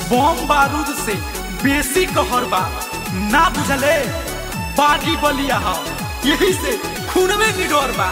बम बारूद से बेसी कहर बा ना बुझले बागी बलिया हा यही से खून में निडर बा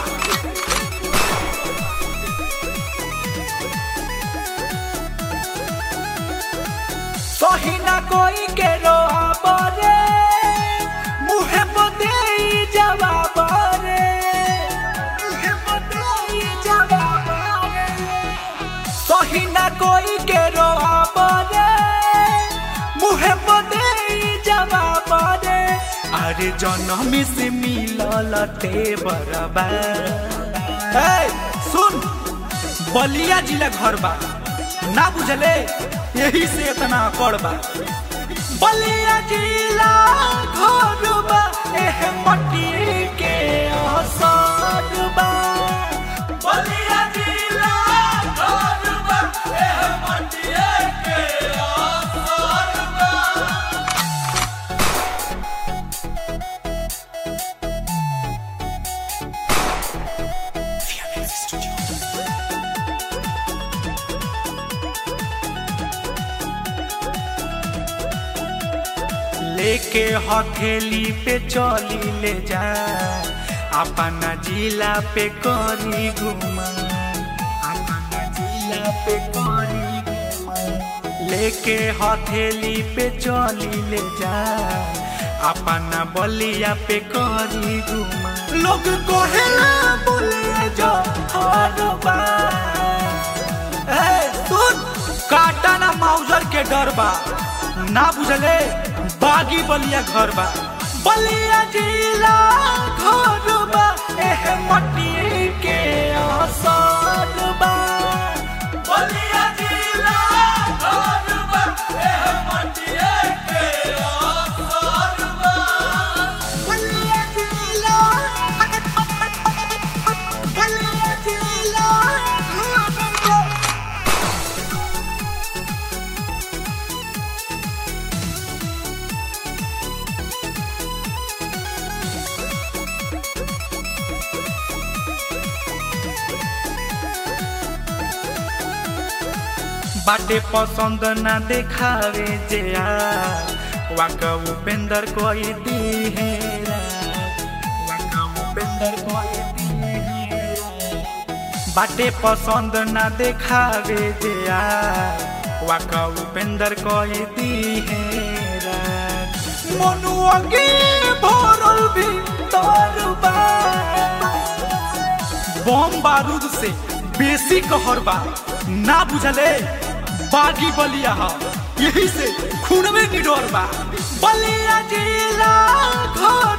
सही ना कोई के रोआब रे मुहे पते जवाब रे मुहे पते जवाब रे सही ना कोई के रोआब रे मुहे पते जवाब रे अरे जन्म से मिलल ते बराबर ए सुन बलिया जिला घर बा ना बुझले यही से इतना अकड़ बा बलिया जिला घर बा एह मट्टी के असर बा बलिया जिला घर बा एह मट्टी के असर बा लेके हथेली पे चली ले जा अपना जिला पे करी घुमा अपना जिला पे करी घुमा लेके हथेली पे चली ले जा अपना बलिया पे करी घुमा लोग कहेला बोले जा हर बार ए सुन काटा ना माउजर के डर बा ना बुझले बागी बलिया घर बा बलिया जिला घर बा एह मट्टी के असर बा बलिया जिला घर बा एह मट्टी के असर बा बलिया जिला बलिया जिला बाटे पसंद ना देखावे जे यार वाका उपेंद्र कोई दिहेरा वाका उपेंद्र कोई दिहेरा बाटे पसंद ना देखावे जे यार वाका उपेंद्र कोई दिहेरा मनुआ के भरल भीतर बा बम बारूद से बेसी कहर बा ना बुझले बागी बलिया हा यही से खून में निडर बा बलिया जिला घर